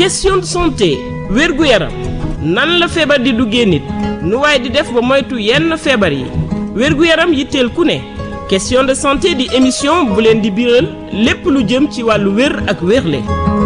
question de santé wérgu yaram nan la feebar di duggee nit nu waaye di def ba moytu yenn feebar yi wérgu yaram yitteel ku ne question de santé di émission bu leen di biral lépp lu jëm ci wàllu wér ak wérle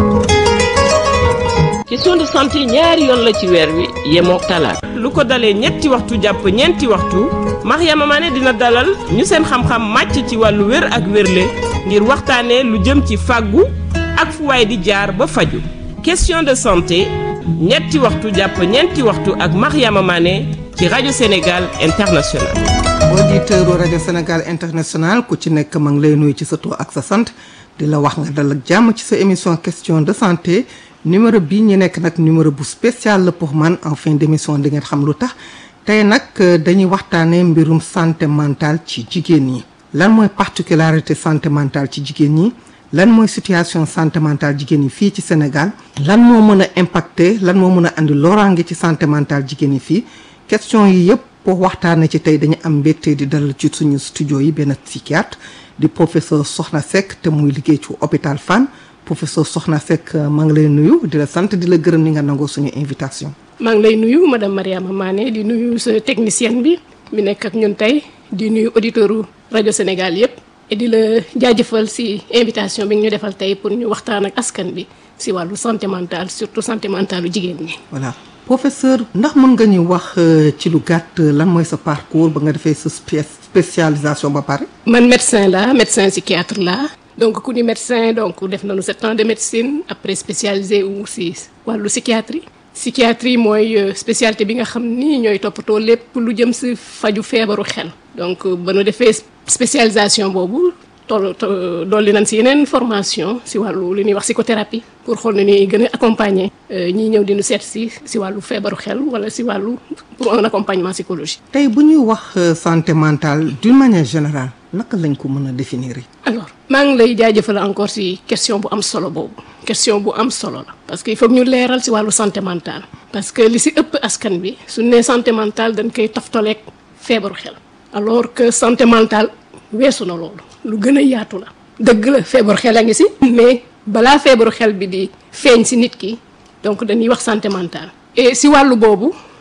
question de santé ñaari yoon la ci weer wi yemoo talaata lu ko dalee ñetti waxtu jàpp ñeenti waxtu Mariama Mané dina dalal ñu seen xam-xam màcc ci wàllu wér ak wérle ngir waxtaanee lu jëm ci fàggu ak fu waay di jaar ba faju question de santé ñetti waxtu jàpp ñeenti waxtu ak Mariama Mané ci rajo Sénégal International auditeur rajo Sénégal International ku ci nekk ma ngi lay nuyu ci sa tur ak sa sant di la wax nga dal ak jàmm ci sa émission question de santé numéro bii ñu nekk nag numéro bu spécial la pour man en fin d'émission di ngeen xam lu tax tey nag dañuy waxtaanee mbirum santé mentale ci jigéen ñi lan mooy particularité santé mentale ci jigéen ñi lan mooy situation santé mentale jigéen ñi fii ci Sénégal lan moo mën a impacter lan moo mën a andi loraange ci santé mentale jigéen ñi fii question yi yëpp pour waxtaanee ci tey dañu am mbégte di dalal ci suñu studio yi benn psychiatre di professeur Soxna Seck te muy liggéey ci hôpital Fann professeur Soxna Seck maa ngi lay nuyu di la sant di la gërëm ni nga nangoo suñu invitation. maa ngi lay nuyu madame Mariama Mané di nuyu sa technicienne bi mi nekk ak ñun tey di nuyu auditeurs rajo Sénégal yëpp. et di la jaajëfal ci invitation bi ñu defal tey pour ñu waxtaan ak askan bi ci wàllu santé mentale surtout santé mentale lu jigéen ñi. voilà professeur ndax mën nga ñu wax ci lu gàtt lan mooy sa parcours ba nga defee sa spécialisation ba pare. man médecin la médecin psychiatre la donc ku ni médecin donc def nañu sept ans de médecine après spécialisé wu ci wàllu psychiatrie. psychiatrie mooy spécialité bi nga xam ni ñooy toppatoo lépp lu jëm ci faju feebaru xel. donc ba nu defee spécialisation boobu toll dolli nañ ci yeneen formation ci wàllu li ñuy wax psychothérapie pour xool ne ni gën a accompagner ñiy ñëw di nu seet ci ci wàllu feebaru xel walla ci wàllu pour un accompagnement psychologique. tey bu ñuy wax santé mentale d'une manière générale naka lañ ko mën a définir. alors maa ngi lay jaajëfal encore ci question bu am solo boobu question bu am solo la parce que il faut ñu leeral ci wàllu santé mentale parce que li ci ëpp askan bi su nee santé mentale dañ koy toftaleeg feebaru xel. alors que santé mentale weesu na loolu lu gën a yaatu la dëgg la feebaru xel a ngi ci mais balaa feebaru xel bi di feeñ ci nit ki donc dañuy wax santé mentale et ci wàllu boobu